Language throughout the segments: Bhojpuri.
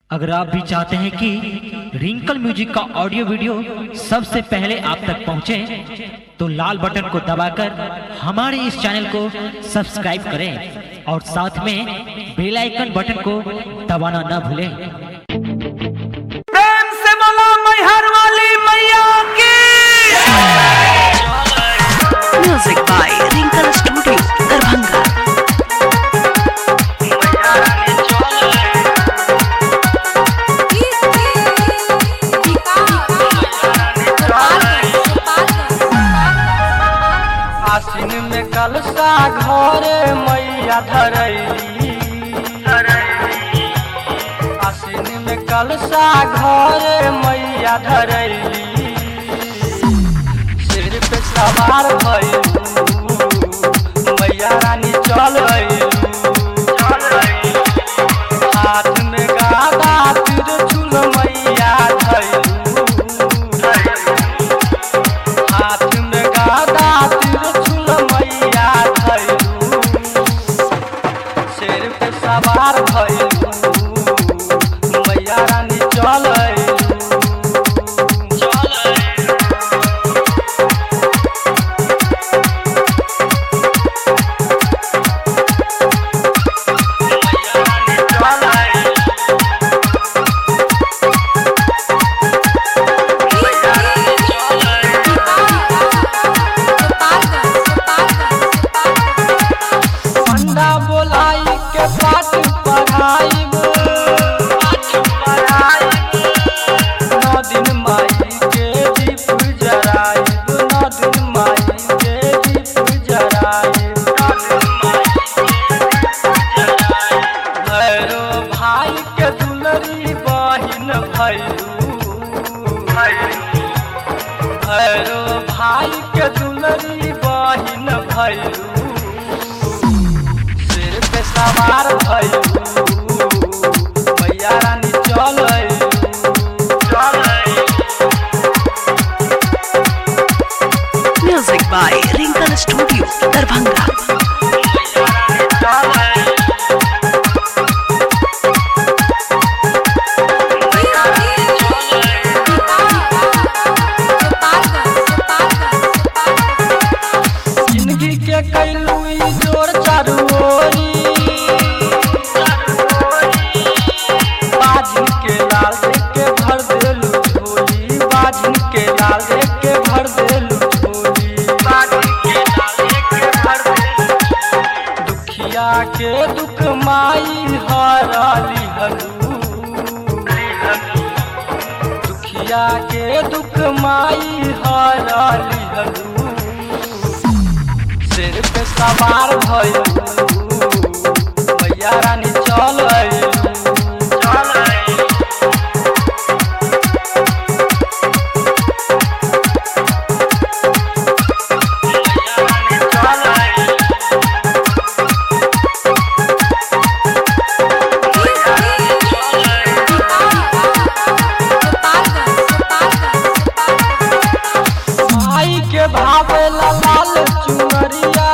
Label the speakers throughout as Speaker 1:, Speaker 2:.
Speaker 1: अगर आप भी चाहते हैं कि रिंकल म्यूजिक का ऑडियो वीडियो सबसे पहले आप तक पहुंचे तो लाल बटन को दबाकर हमारे इस चैनल को सब्सक्राइब करें और साथ में बेल आइकन बटन को दबाना न भूलें
Speaker 2: प्रेम से बोलो मैहर वाली मैया की
Speaker 3: Music by Wrinkle Studio, Darbhanga.
Speaker 2: आसिन में कलसा घरे मैया धरैली आसिन में कलसा घरे मैया धरैली सिर पे सवार भइलू मैया रानी चल हाथ में गादा तिरछुल मैया धैलू हाथ में गादा तिरछुल मैया धैलू शेर पे सवार भइलू मैया रानी चल पंडा बोलाई के पाठ पढ़ाइब नौ दिन माई के दीप जराइब नौ दिन माई के दीप जराइब भैरो भाई के दुलरी बहिन भैलू भैरो भाई के दुलरी बहिन भैलू सिर पे सवार भइलू मैया रानी चल
Speaker 3: Music by Wrinkle Studio, Darbhanga.
Speaker 2: जिंदगी के कैलू ई जोर चारू ओरी बाजिन के लाल देख के भर देलू झोली बाजिन के लाल देख के भर देलू झोली दुखिया के दुख माई हराली हलू दुखिया के दुख माई हराली हलू सिर पे सवार भइलू मैया रानी चल भाई के भावे ला लाल चुनरिया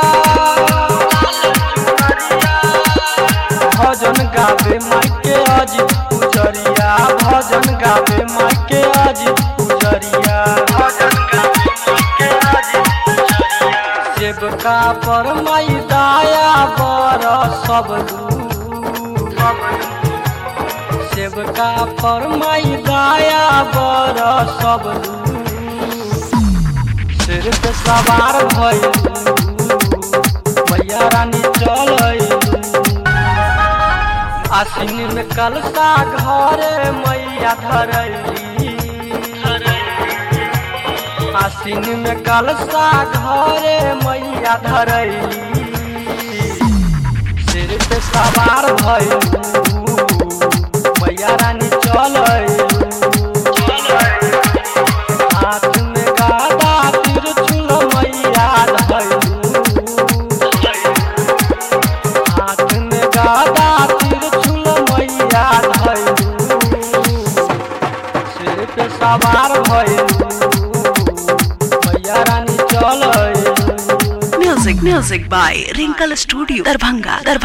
Speaker 2: भजन गावे माई के अजित पुजरिया भजन गावे माई के अजित पुजरिया सेवका पर माई दाया बर सब सेवका पर माई दाया बर सब सिर पे सवार भइलू मैया रानी चल आसिन में कलसा घरे मैया धरैली आसिन में कलसा घरे मैया धरैली सिर पे सवार भइलू मैया रानी चल हाथ में गादा तिरछुल मैया धैलू हाथ में गादा तिरछुल मैया धैलू सिर पे सवार भइलू मैया रानी चल
Speaker 3: Music, music by Wrinkle Studio, Darbhanga. Darbhanga.